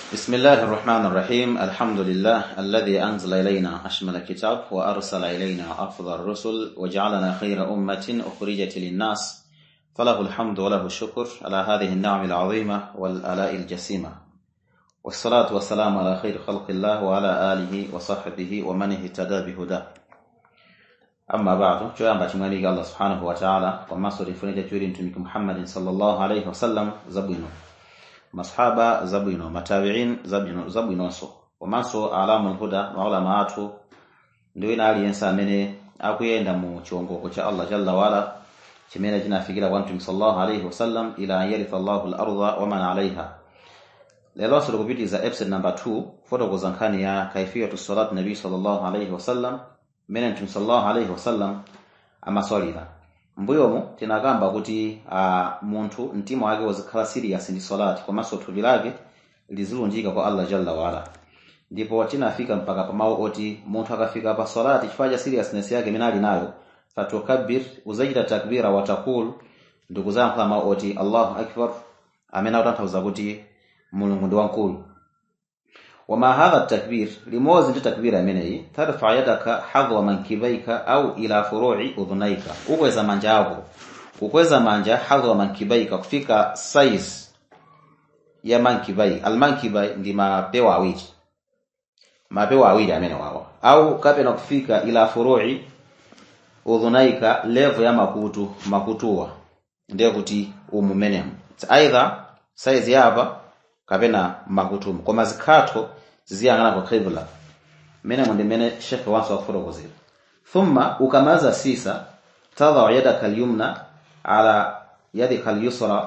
بسم الله الرحمن الرحيم الحمد لله الذي أنزل إلينا أشمل الكتاب وأرسل إلينا أفضل الرسل وجعلنا خير أمة أخرجت للناس فله الحمد وله الشكر على هذه النعم العظيمة والآلاء الجسيمة والصلاة والسلام على خير خلق الله وعلى آله وصحبه ومن اهتدى بهداه amma ba'du coyamba timaliga allah subhanahu wa ta'ala wa masori funite cuuri ntumiki muhammadin sallallahu alayhi wa sallam zabwino masahaba zabwino matabi'in zabwino zabwinonso komanso alamul huda na ulama athu ndi wina aliyense amene akuyenda mu chiwongoko cha allah jalla wala chimene chinafikira kwa mtume sallallahu alayhi wa sallam ila an yaritha allahu al-ardha wa man alayha lelonso likupitiza episode number 2 fotokoza nkhani ya kaifiyatu salat nabii sallallahu alayhi wa sallam mmene mtume sallallahu alayhi wasallam amasalira mbuyomu tinakamba kuti uh, munthu mtima wake wazikhala serious ndi salati komanso thupi lake lizilunjika kwa allah jalla waala ndipo tinafika mpaka pamawu oti munthu akafika pa salati chifukwa cha seriousness yake imene ali nayo fatukabbir uzachita takbira watakul ndikuzayankhula mawu oti allahu akbar amene akutanthauza kuti mulungu ndi wankulu wama hadha takbir limozi ndi takbira imeneyi tarfa yadaka hadwa mankibaika au ila furu'i udhunaika ukweza manja ako kukweza manja hadwa mankibaika kufika size ya mankibai almankibai ndi mapewa awiri mapewa awiri amene wawa au kapena kufika ila furu'i udhunaika level ya makutu makutuwa ndiye kuti umu menemu either size yapa kapena makutumu koma zikhatho ziziyang'ana kwa qibla mene ndi mene shekhe wanso wakufotokozera thumma ukamaza sisa tadhau yadaka alyumna ala yadika alyusra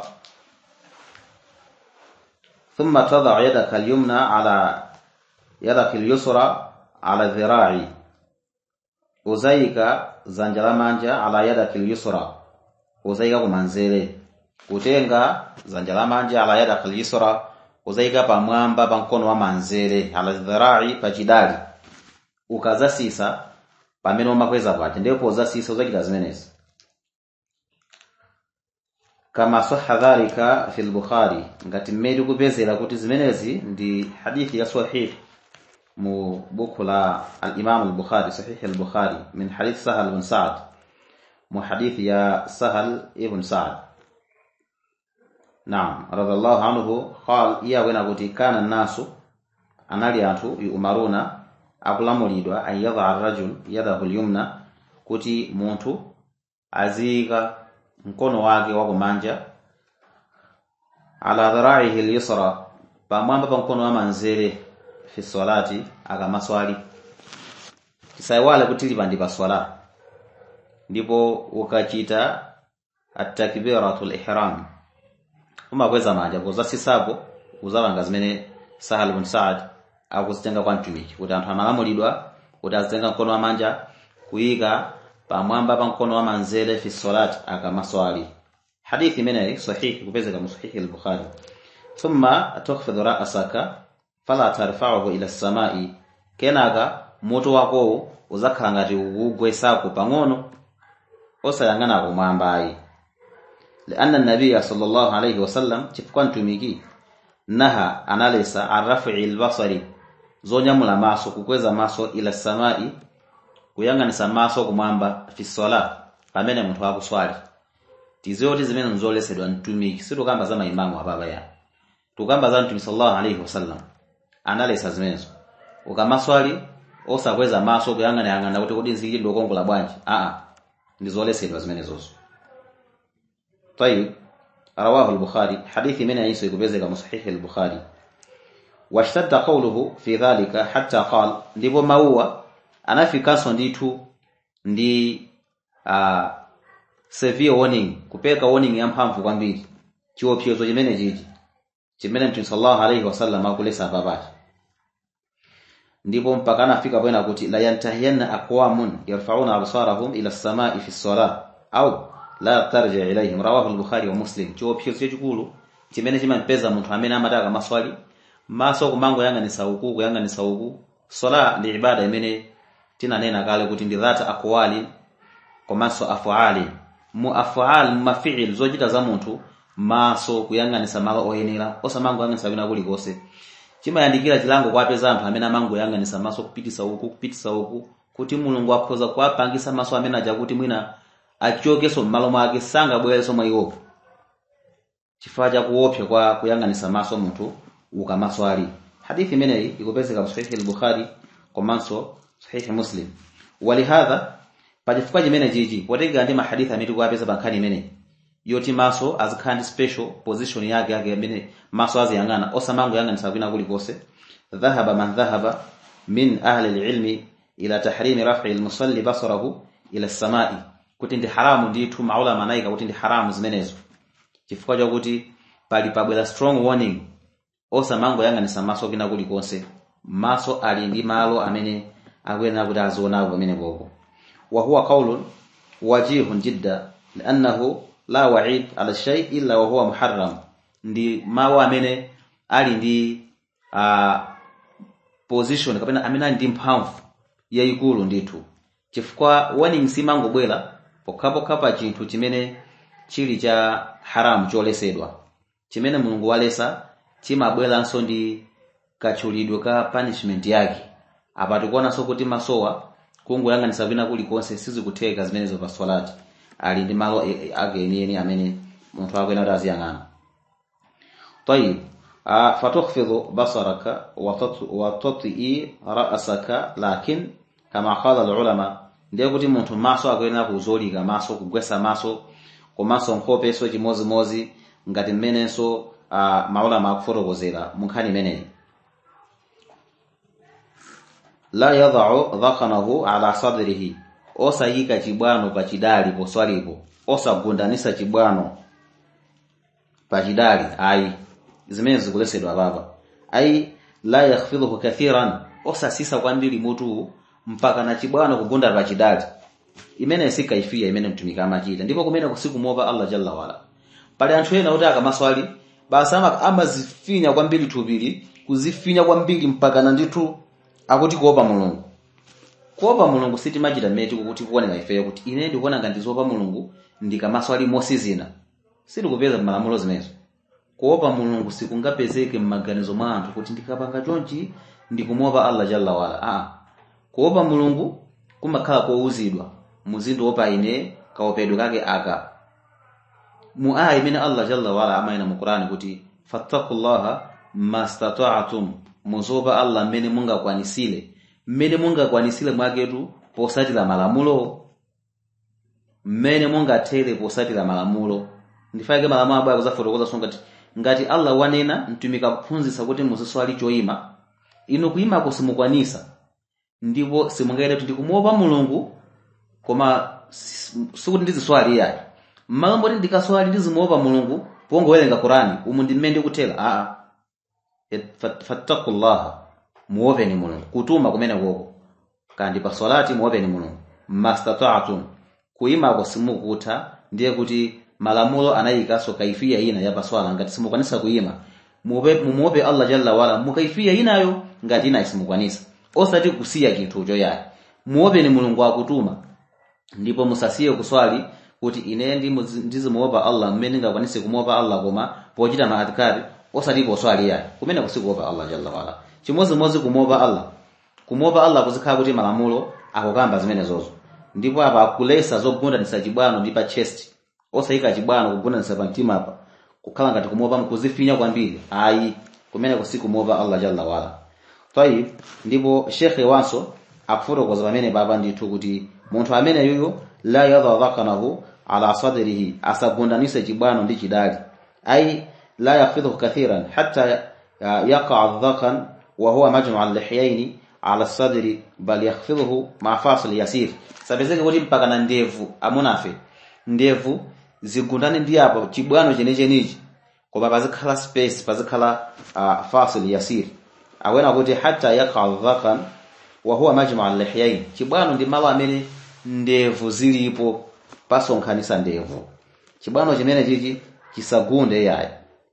thumma tadhau yadaka alyumna ala yadaka alyusra ala dhira'i uzayika zanja lamanja ala yadaka alyusra uzayika kumanzere kutenga zanja lamanja ala yadaka alyusra uzayika pamwamba pa mkono wa manzere ala dhirai pachidali ukazasisa pamene umakweza paja ndipo uzasisa uzachita zimenezi kama sahha dhalika fi al-bukhari ngati mmene kupezera kuti zimenezi ndi hadithi ya sahih mu buku la al-imam al-bukhari sahih al-bukhari min hadith sahal ibn sa'd mu hadithi ya sahal ibn sa'd Naam, radhiallahu anhu qal iya wena kuti kana nasu anali anthu yumaruna akulamulidwa an yadha ar-rajul yadahu al-yumna kuti munthu azika mkono wake wa kumanja ala dhara'ihi al-yusra pamwamba pa mkono wa manzere fi salati akamaswali tisaiwale kuti lipandi pa swala ndipo ukachita at-takbiratul ihram umakweza manja kuzasisapo uzalanga zimene sahal ibn sa'd akuzitenga kwa mtumiki kuti anthu amalamulidwa kuti azitenga mkono wa manja kuyika pamwamba pa mkono wa manzere fi salati akamaswali hadithi imeneyi sahihi kupezeka mu sahihi al-bukhari thumma tukhfidhu ra'saka fala tarfa'uhu ila as-sama'i kenaka mutu wako uzakhala ngati ukugwesako pang'ono osayang'ana kumwamba ayi لأن النبي صلى الله عليه وسلم chifukwa mtumiki naha analesa arrafi albasari zonyamula maso kukweza maso ila samai kuyang'anisa maso kumwamba fi sala pamene munthu akuswali tizoti zimene nzolesedwa mtumiki situkamba za maimamu apapa ya tukamba za mtumiki sallallahu alaihi wasallam analesa zimenezo ukamaswali osakweza maso kuyang'anayang'ana kuti kodi nzikidwe okongola bwanji aa ndizolesedwa zimenezozo طيب رواه البخاري حديث من عيسى يكبزك مصحيح البخاري واشتد قوله في ذلك حتى قال ndipo mauwa anafikanso ndithu ndi uh, severe warning kupeka warning ya mphamvu kwambiri chiopsezo chimene chichi chimene mtume sallallahu alaihi wasallam akulesa papachi ndipo mpaka anafika pena kuti la yantahiyanna aqwamun yarfa'una absarahum ila as-sama'i fi as-salah au la tarji ilaihim rawahu al-bukhari wa muslim chiopsezo chachikulu chimene chimampeza munthu amene amataka maswali maso kumango yang'anisa uku kuyang'anisa uku swala ndi ibada imene tinanena kale kuti ndi dhata aqwali komanso afuali mu afual mu mafiil zochita za munthu maso kuyang'anisa malo oyenera osamango yang'anisa wina kulikonse chimayandikira chilango kwa apeza anthu amene amangoyang'anisa maso kupitisa uku kupitisa uku kuti mulungu akhoza kuwapangisa maso amene aja kuti mwina achokenso m'malo mwake sangabwereso mwa iwopo chifukwa cha kuopsa kwa kuyang'anisa maso munthu ukamaso ali hadithi imeneyi ikupezeka mu sahihi al-bukhari komanso sahihi muslim walihadha pachifukwa chimene chichi potengera ndi mahadithi amene tikuwapeza pa nkhani imeneyi yoti maso azikhala ndi special position yake yake amene maso aziyang'ana osamangoyang'anisa kwina kulikonse dhahaba man dhahaba min ahli al-ilmi ila tahrimi raf'i al-musalli basarahu ila as-sama'i kuti ndi haramu ndithu maulama anayika kuti ndi haramu zimenezo chifukwa chakuti pali pabwera strong warning osamangoyang'anisa maso kwina kulikonse maso ali ndi malo amene akuyenera kuti azionapo pamene popo wa huwa qaulun wajihun jidda liannahu la wa'id ala shay illa wa huwa muharram ndi mawu amene ali ndi uh, position kapena amene ali ndi mphamvu yayikulu ndithu chifukwa warning simangobwera pokhapokha pa chinthu chimene chili cha haramu cholesedwa chimene mulungu walesa chimabweranso ndi katchulidwe ka punishment yake apa tikuonanso kuti masowa kungoyang'anisa kwina kulikonse sizikutheka zimenezo pa swalati ali ndi malo ake enieni amene munthu akuyenera kuti aziyang'ana طيب فتخفض بصرك وتطئي رأسك لكن كما قال العلماء ndiye kuti munthu maso akuyenera kuzolika maso kugwesa maso komanso nkhopeso chimozimozi ngati mmenenso uh, maulama akufotokozera mu nkhani imeneyi la yadau dhakanahu ala sadrihi osayika chibwano pachidali poswalipo osagundanisa chibwano pachidali ayi zimene zikulesedwa papa ayi la yakhfidhuhu kathiran osasisa kwambiri mutu mpaka na chibwano kugunda pachidali imene si kaifiya imene mtumiki amachita ndipo kumene kusikumopa allah jalla wala pali anthu ena kuti akamaswali basi amazifinya kwambiri thupili kuzifinya kwambiri mpaka na ndithu akuti kuopa mulungu kuopa mulungu sitimachita mmene tikuti kuoneka ifeyo kuti ine ndikuona ngati zopa mulungu ndikamaswali mosizina sitikupeza m'malamulo zimenezo kuopa mulungu sikungapezeke m'maganizo mwa anthu kuti ndikapanga chonchi ndikumopa allah jalla wala ah kuopa mulungu kumakhala kowuzidwa muzindu wopa ine kaopedwe kake aka mu aya imene allah jalla wala amayina mu qur'ani kuti fattakullaha mastata'tum muzopa allah mmene mungakwanisire mmene mungakwanisire mwaketu posatira malamulo mmene mungathere posatira malamulo ndifake malamulo abaya kuzafotokoza so ngati ngati allah wanena mtumiki akuphunzitsa kuti muziswali choyima inu kuyimako simukwanisa ndipo simungaite kuti ndikumuopa mulungu koma sikuti ndiziswali iyayi mmalo moti ndikaswali ndizimuopa mulungu pongowerenga qurani umu ndi mmene ndikuthera aa fattakullaha muopeni mulungu kutuma kumene koko kandi pa swalati muopeni mulungu mastata'tum kuyimako simukutha ndiye kuti malamulo anayikanso kaifiya ina ya paswala ngati simukwanisa kuyima mumuope allah jalla wala mukaifiya inayo ngati ina simukwanisa osati kusiya chinthucho yayi muopeni mulungu akutuma ndipo musasiye kuswali kuti ine ndizimuopa allah mmene ndingakwanise kumuopa allah koma pochita ma adhkari osati poswali yayi kumene kusikuopa allah jalla wala chimozimozi kumuopa allah kumuopa allah kuzikhala kuti malamulo akukamba zimenezozo ndipo apa akulesa zogundanisa chibwano ndi pa chest osayika chibwano kugundanisa pa mtima apa kukhala ngati kumuopa mkuzifinya kwambiri ayi kumene kusikumopa allah jalla wala tayib ndipo shekhe wanso akufotokoza pamene papa ndithu kuti munthu amene yuyo la yadha dhakanahu ala sadrihi asagundanise chibwano ndi chidali ai la yakhfidhu kathiran hatta yaqa dhakan wa huwa majmu al-lihyayn ala sadri bal yakhfidhuhu ma fasil yasir sapezeke kuti mpaka na ndevu amunafe ndevu zigundane ndi apo chibwano chenechenichi koma pazikhala space pazikhala uh, fasil yasir awena kuti hatta yaqa dhakan wa huwa majmu al-lihyayn chibwano ndi malo amene ndevu zilipo pasonkhanisa ndevu chibwano chimene chichi chisagunde yayi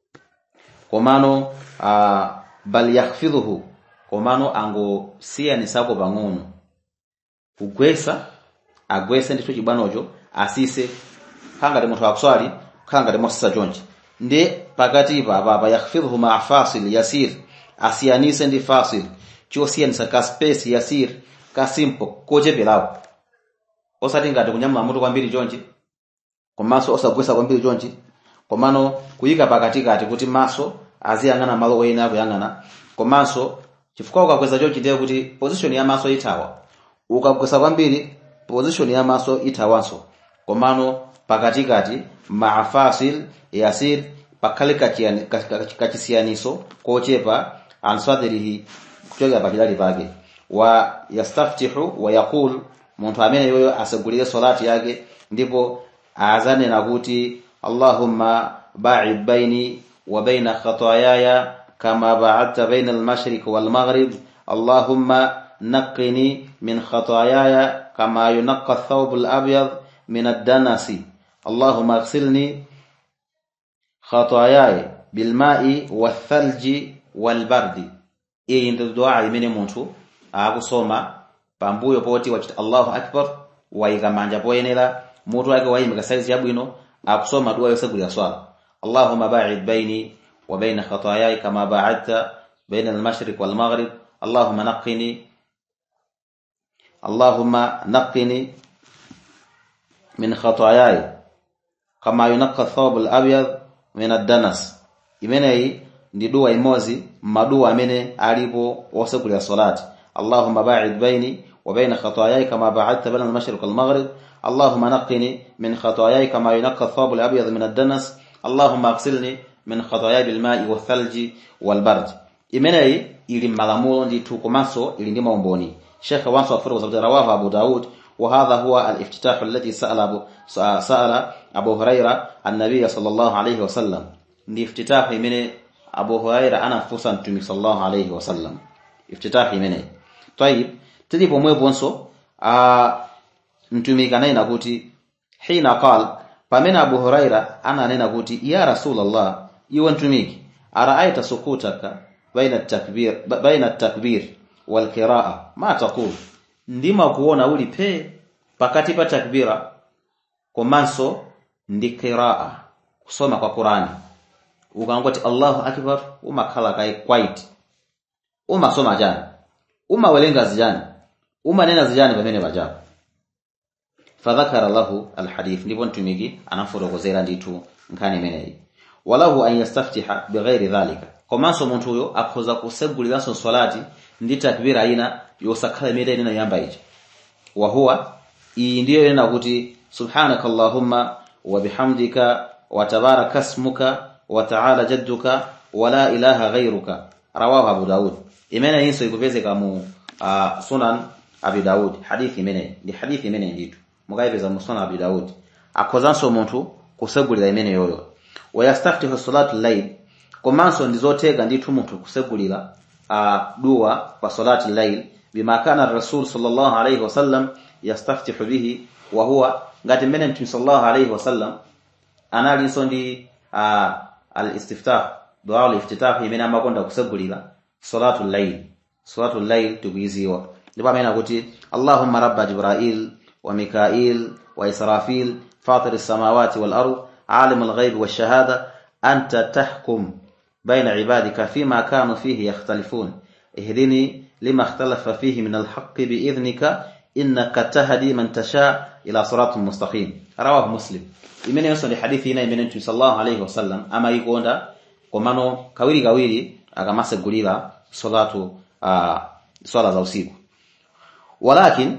komano uh, bal yakhfidhuhu komano angosiyanisako pang'ono kugwesa agwese ndithu chibwanocho asise khala ngati munthu akuswali khala ngati mosisa chonchi ndi pakatipa apapa yakhfidhuhu ma fasil yasir asiyanise ndi fasil chosiyanisa ka space yasir ka simple kocheperapo osati ngati kunyamula mutu kwambiri chonchi komanso osagwesa kwambiri chonchi komano kuyika pakatikati kuti maso aziyang'ana malo oyena akuyang'ana komanso chifukwa ukakweza chonchi ndiye kuti position ya maso ithawa ukagwesa kwambiri position ya maso ithawanso komano pakatikati maa fasil yasir pakhale kachiyani- ka- ka- kachisiyaniso kochepa an sadrihi kuchokera pachidali pake wa yastaftihu wa yaqul munthu amene yoyo asegulire salati yake ndipo azanena kuti allahumma ba'id baini wa baina khataayaya kama ba'adta baina al-mashriq wal maghrib allahumma naqqini min khataayaya kama yunqqa ath-thawb al-abyad min ad-danasi allahumma ighsilni khataayaya bilma'i wathalji walbardi iyi ndi dua imene munthu akusoma pambuyo poti wachita allahu akbar wayika manja poyenera mutu wake wayimika saizi yabwino akusoma dua yosegulira swala allahumma ba'id baini wa baina khataayaya kama ba'adta baina al-mashriq wal maghrib allahumma naqqini allahumma naqqini min khataayaya kama yunaqqa thawb al-abyad min ad-danas imeneyi ndi dua imozi maduwa amene alipo wosegulira salati allahumma ba'id baini wa baina khataayaya kama ba'adta baina al-mashriq wal maghrib allahumma naqqini min khataayaya kama yunaqqa ath-thawb al-abyad min ad-danas allahumma ighsilni min khataayaya bil ma'i wath thalji wal bard imeneyi ili malamulo ndithu komanso ili ndi maumboni shekhe wanso afuta kwa rawahu abu daud وهذا هو الافتتاح الذي سأل أبو, سأل أبو هريرة النبي صلى الله عليه وسلم ndi iftitahi imene abu huraira anafunsa mtumiki sallallahu alayhi wasallam iftitahi imene tayib tili pomweponso mtumiki ananena kuti hina qal pamene abu huraira ananena kuti ya rasulallah iwe mtumiki araaita sukutaka baina takbir baina takbir wal qiraa ma taqul ndima kuona uli pe pakati pa takbira komanso ndi qiraa kusoma kwa Qur'ani ukangoti Allahu akbar umakhala kai quiet umasoma jani umawelenga zijani umanena zijani pamene pajapo fadhakara lahu alhadith ndipo mtumiki anafotokozera ndithu nkhani imeneyi walahu an yastaftiha bighairi dhalika komanso munthu uyo akhoza kuseguliranso swalati ndi takbira ina yosakhala imene inena yamba ichi wa huwa iyi ndiyo inena kuti subhanaka allahumma wa bihamdika wa tabaraka ismuka wa ta'ala jadduka wa la ilaha ghayruka rawahu abu daud imene inso ikupezeka mu uh, sunan abi daud hadithi imene ndi hadithi imene nditu mukayipeza mu sunan abi daud akhozanso munthu kusegulira imene yoyo wa yastaftihu salatu layl komanso ndizoteka ndithu munthu kusegulira uh, dua kwa salati layl bima kana rasul sallallahu alayhi wasallam yastaftihu bihi wa huwa ngati mmene mtume sallallahu alayhi wasallam analinso ndi uh, al-istiftah dua al-iftitah imene amakonda kusegulira salatu layl salatu layl tikuiziwa ndipo amene akuti allahumma rabba jibril wa mikail wa israfil fatir as-samawati wal ard alim al-ghaib wash-shahada anta tahkum bayna ibadika fima kanu fihi yakhtalifun ihdini lima ikhtalafa fihi min al-haqq bi'idhnika innaka tahdi man tasha ila siratin mustaqim rawahu muslim imene yonso ndi hadithi ina imene mtume sallallahu alayhi wasallam amayikonda komano kawiri kawiri akamasegulira salatu uh, swala za usiku walakin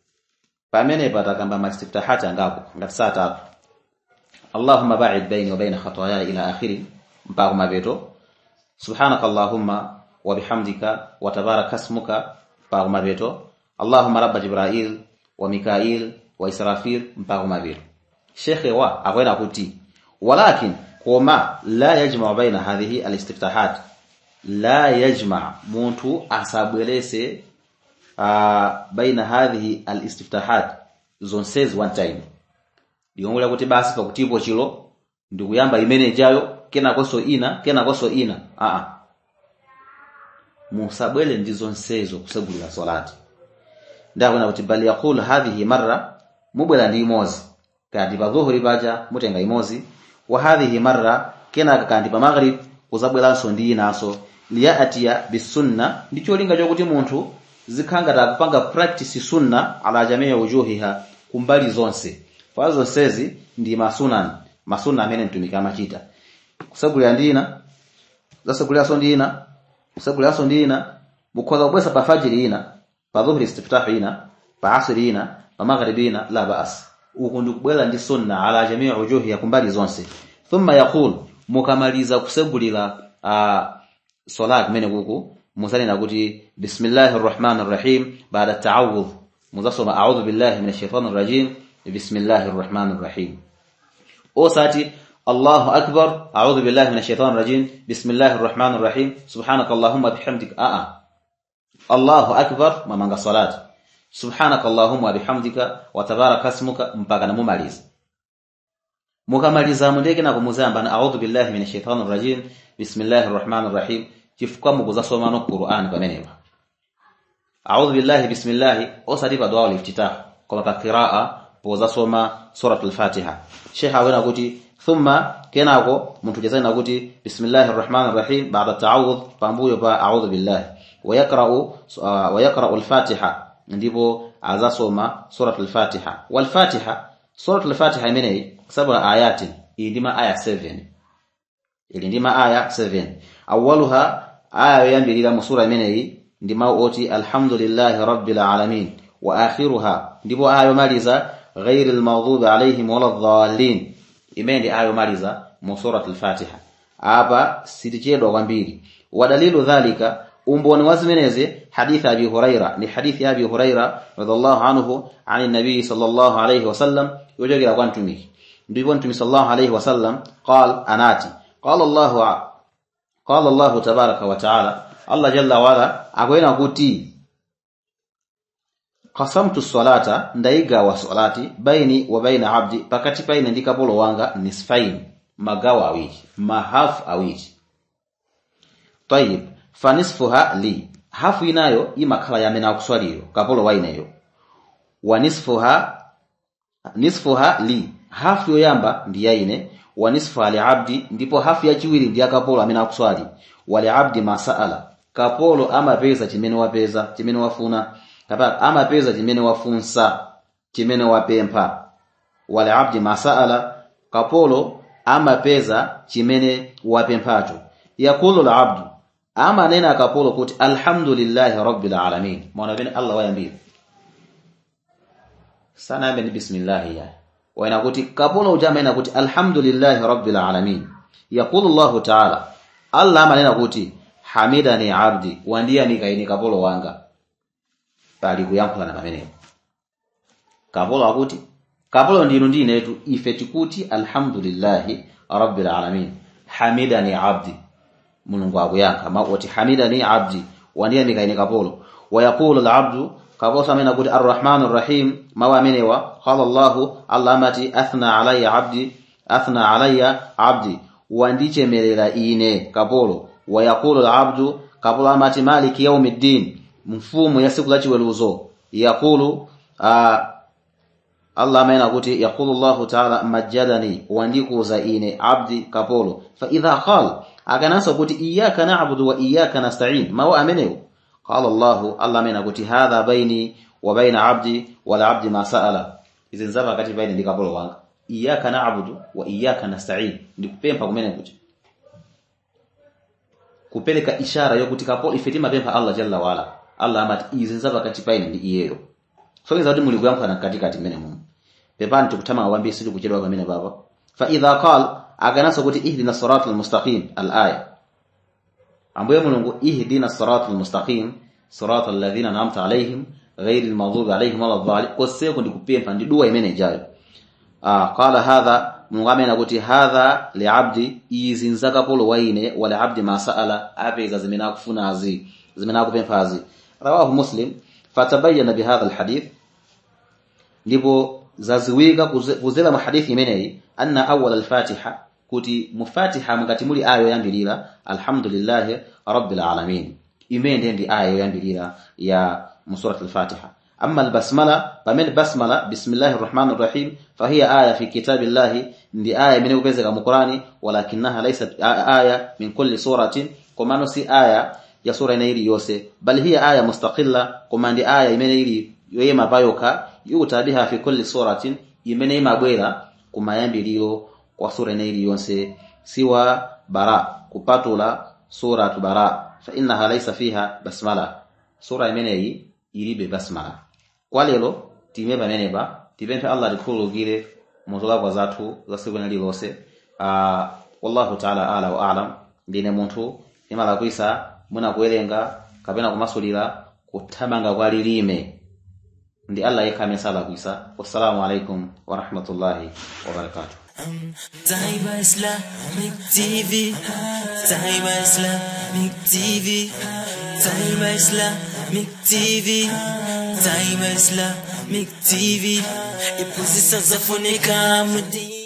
pamene patakamba mastiftahati angapo ngati saa tatu allahumma ba'id baini wa baina khataaya ila akhiri mpaka mapeto subhanaka allahumma wa bihamdika wa tabaraka ismuka mpaka mapeto allahumma rabba jibril wa mikail wa israfil mpaka mapeto shekhe wa akwenda kuti walakin koma la yajma baina hadhihi alistiftahat la yajma muntu asabwelese uh, baina hadhihi alistiftahat zonsezi one time ndiyongolera kuti basi pakutipo chilo ndikuyamba imene jayo kenakonso ina kenakonso ina aa musabwele ndi zonsezo kusegulira salati ndakwena kuti bal yaqul hadhihi marra mubwera ndi imozi kandi pa dhuhuri paja mutenga imozi wa hadhihi marra kenaka kandi pa maghrib kuzabweranso ndi inanso liyatiya bisunna ndi cholinga chokuti munthu zikhanga takupanga practice sunna ala jamii wujuhiha kumbali zonse pa zonsezi ndi masunan masunna amene mtumiki amachita kusagulira ndina zasaguliranso ndina kusaguliranso ndina mukhoza kubwesa pa fajiri ina pa dhuhri istiftahu ina pa asri ina pa maghribi ina la baas uku ndikubwera ndi sunna ala jamii wujuhiha kumbali zonse thumma yaqul mukamaliza kusegulira uh, salat kumene kuku musanena kuti bismillahir rahmanir rahim baada ta'awudh muzasoma a'udhu billahi minash shaitanir rajim bismillahir rahmanir rahim osati Allahu akbar a'udhu billahi minash shaitanir rajim bismillahir rahmanir rahim subhanakallahumma bihamdika a'a Allahu akbar mamanga salat subhanakallahumma bihamdika wa tabaraka ismuka mpaka namumaliza mukamaliza mundeke nako muzayamba a'udhu billahi minash shaitanir rajim bismillahir rahmanir rahim chifukwa mukuzasoma no Qur'an pamenepa a'udhu billahi bismillah osati pa dua al-iftitah koma pa qira'a pozasoma suratul fatiha sheikh awena kuti thumma kenako munthu jazana kuti bismillahir rahmanir rahim ba'da ta'awudh pambuyo pa a'udhu billahi wa yaqra'u wa yaqra'u al-fatiha ndipo azasoma suratul fatiha wal fatiha suratul fatiha imeneyi sab'a ayatin iyi ndima aya 7 ili ndima aya 7 awwaluha aya yoyambirira mu sura imeneyi ndi mawu oti alhamdulillahi rabbil alamin wa akhiruha ndipo aya yomaliza ghairil maghdubi alaihim waladdallin imene ndi aya yomaliza mu suratul fatiha apa sitichedwa kwambiri wadalilu dhalika umboni wa zimenezi hadithi abi huraira ni hadithi ya abi huraira radhiallahu anhu ani nabii sallallahu alayhi wasallam yochokera kwa mtumiki ndipo mtumiki sallallahu alayhi wasallam qal anati qala allahu qala allahu tabaraka wa taala allah jalla wala akwena kuti qasamtu salata ndaigawa salati baini wa baina abdi pakati paine ndi kapolo wanga nisfain magawo awiri mahafu awiri tayib fanisfuha li hafu inayo imakhala yamene akuswaliro kapolo waineyo wa nisfuha nisfuha li hafu yoyamba ndi yaine wa nisfuha li abdi ndipo hafu yachiwiri ndi yakapolo amene akuswali wali abdi masaala kapolo amapeza chimene wapeza chimene wafuna kapena amapeza chimene wafunsa chimene wapempha wali abdi masaala kapolo amapeza chimene wapemphacho yakulu la abdu amanena kapolo kuti alhamdulillahi rabbil alamin maana bene allah wayambira sana yambe ni bismillah ya waina kuti kapolo ujamaina kuti alhamdulillahi rabbil alamin yakulu allah ta'ala allah amanena kuti hamidani abdi wandiyamika ine kapolo wanga pali kuyankhulana pamenepo kapolo akuti kapolo ndinu ndi inetu ife tikuti alhamdulillahi rabbil alamin hamidani abdi mulungu akuyankha makuti hamidani abdi wandiyamika ine kapolo wayaqulu alabdu kapolo samena kuti arrahmanu rrahim mawu amenewa qala llahu allah amati athna alayya abdi athna alayya abdi wandichemerera ine kapolo wayaqulu alabdu kapolo amati maliki yaumiddin mfumu ya siku la chiweruzo yaqulu uh, Allah amena kuti yaqulu Allah ta'ala majjadani wandikuza ine abdi kapolo fa idha qala akananso kuti iyyaka na'budu wa iyyaka nasta'in mawa amenewo qala Allah Allah amena kuti hadha baini wa baina abdi wal abdi ma sa'ala izi nzapa kati baina ndi kapolo wanga iyyaka na'budu wa iyyaka nasta'in ndikupempha kumene kuti kupeleka ishara yokuti kapolo ife timapempha Allah jalla wala Allah amati izi nzapa kati baina ndi iyeyo sogeza kuti muli kuyankhulana katikati mmene muno pepani tikutama awambiri sili kuchedwa pamene papa fa idha qal akananso kuti ihdina sirata almustaqim alaya ambuye mulungu ihdina sirata almustaqim sirata alladhina an'amta alaihim ghairi almaghdubi alaihim waladdallin koseko ndikupempha ndi dua imene ijayo ah qala hadha mulungu amene kuti hadha liabdi izi nzakapolo waine wala abdi ma sa'ala apeza zimene akufunazi zimene akupemphazi rawahu muslim fatabayyana bihadha alhadith ndipo zaziwika kuzera mu hadithi imeneyi anna awwal al-fatiha kuti mufatiha mungati muli aya yoyambirira alhamdulillahi rabbil alamin imene ndi aya yoyambirira ya musurat al-fatiha amma al-basmala pamene basmala bismillahir rahmanir rahim fahiya aya fi kitabillahi ndi aya imene kupezeka mu qur'ani walakinaha laysat aya min kulli suratin komano si aya ya sura ina iliyonse bal hiya aya mustaqilla koma ndi aya imene ili yoyema payoka yuta biha fi kulli suratin imene imabwera kumayambiliro kwa sura ina iliyonse siwa bara kupatula suratu bara fa innaha laysa fiha basmala sura imeneyi ilibe basmala kwa lero time pamenepa tipemphe allah tikhululukire muzolakwa zathu za tsiku lina lilonse uh, wallahu taala ala wa alam ndine munthu imalakwisa mwina kuwerenga kapena kumasulira kuthamanga kwa lilime ndi allah yekha amene salakwisa wassalamu alaikum warahmatullahi wabarakatuh Taiba Islamic TV, Taiba Islamic TV, Taiba Islamic TV, Taiba Islamic TV. Ipuzi sasa funika mudi.